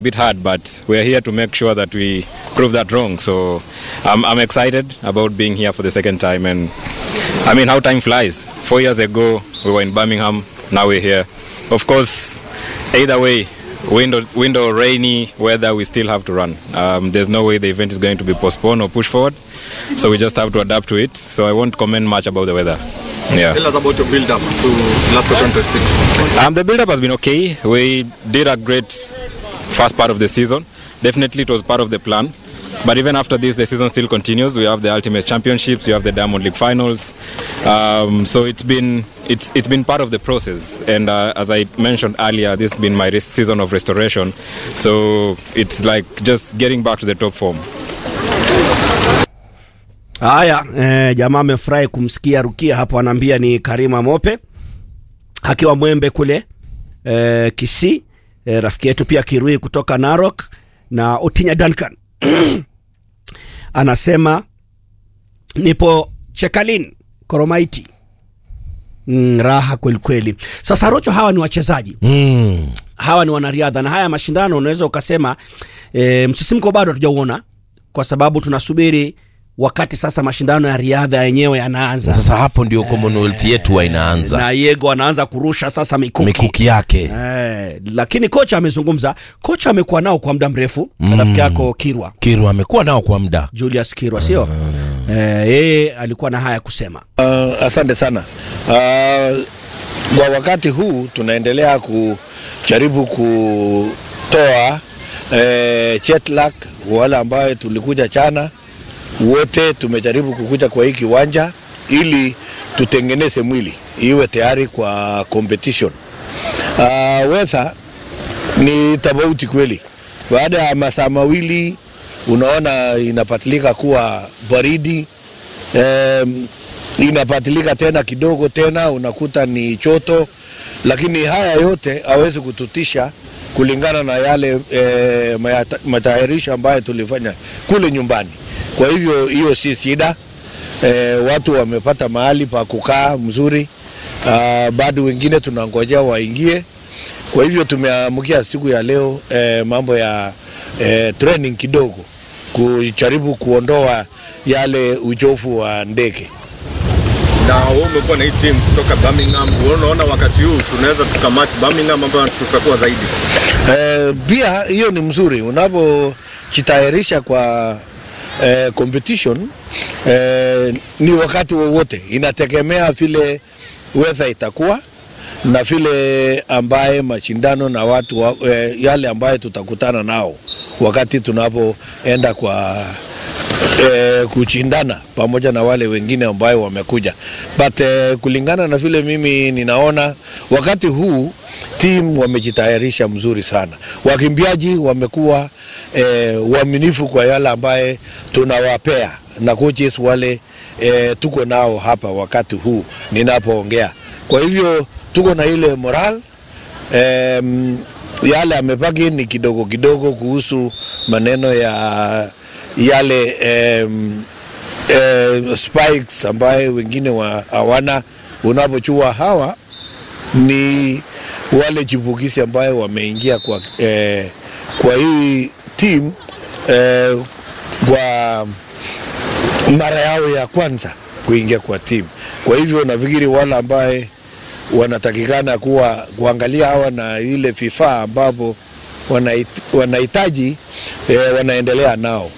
bit hard, but we're here to make sure that we prove that wrong. So I'm, I'm excited about being here for the second time. And I mean, how time flies. Four years ago, we were in Birmingham, now we're here. Of course, either way, wind or, wind or rainy weather, we still have to run. Um, there's no way the event is going to be postponed or pushed forward. So we just have to adapt to it. So I won't comment much about the weather. Yeah. Tell us about your build up to last 2026. Um, the build-up has been okay. We did a great first part of the season. Definitely, it was part of the plan. But even after this, the season still continues. We have the Ultimate Championships, we have the Diamond League Finals. Um, so it's been it's it's been part of the process. And uh, as I mentioned earlier, this has been my res- season of restoration. So it's like just getting back to the top form. Haya, eh, jamaa amefurahi kumsikia Rukia hapo, anaambia ni Karima Mope akiwa Mwembe kule eh, Kisii eh, rafiki yetu pia Kirui kutoka Narok na Otinya Duncan anasema nipo Chekalin Koromaiti. Mm, raha kweli kweli. Sasa Rocho, hawa ni wachezaji Mm. hawa ni wanariadha na haya mashindano unaweza ukasema e, msisimko bado hatujauona kwa sababu tunasubiri wakati sasa mashindano ya riadha yenyewe yanaanza Sasa hapo ndio Commonwealth yetu wa inaanza na Yego anaanza kurusha sasa mikuki, mikuki yake. Eh, lakini kocha amezungumza. Kocha amekuwa nao kwa muda mrefu mm. rafiki yako Kirwa Kiru amekuwa nao kwa muda. Julius Kirwa sio? Eh, yeye alikuwa na haya kusema. Uh, asante sana. Uh, kwa wakati huu tunaendelea kujaribu kutoa eh, jet lag wale ambayo tulikuja chana wote tumejaribu kukuja kwa hii kiwanja ili tutengeneze mwili iwe tayari kwa competition. Uh, weather ni tofauti kweli. Baada ya masaa mawili unaona inapatilika kuwa baridi um, inapatilika tena kidogo tena unakuta ni choto, lakini haya yote hawezi kututisha kulingana na yale e, matayarisho ambayo tulifanya kule nyumbani. Kwa hivyo hiyo si shida. E, watu wamepata mahali pa kukaa mzuri. Ah, bado wengine tunangojea waingie. Kwa hivyo tumeamkia siku ya leo e, mambo ya e, training kidogo kujaribu kuondoa yale uchofu wa ndege. Na wewe umekuwa na hii team kutoka Birmingham. Wewe unaona wakati huu tunaweza tukamatch Birmingham ambayo tutakuwa zaidi. Eh, pia hiyo ni mzuri unapojitayarisha kwa eh, competition eh, ni wakati wowote, inategemea vile weather itakuwa na vile ambaye mashindano na watu wa, eh, yale ambaye tutakutana nao wakati tunapoenda kwa eh, kushindana pamoja na wale wengine ambayo wamekuja but eh, kulingana na vile mimi ninaona wakati huu team wamejitayarisha mzuri sana. Wakimbiaji wamekuwa eh, waaminifu kwa yale ambaye tunawapea na coaches wale eh, tuko nao hapa wakati huu ninapoongea. Kwa hivyo tuko na ile moral em, yale amebaki ni kidogo kidogo kuhusu maneno ya yale em, eh, spikes ambaye wengine wa- hawana. Unapochua hawa ni wale chipukizi ambayo wameingia kwa, eh, kwa hii team eh, kwa mara yao ya kwanza kuingia kwa team. Kwa hivyo nafikiri wale ambaye wanatakikana kuwa kuangalia hawa na ile vifaa ambapo wanahit- wanahitaji eh, wanaendelea nao.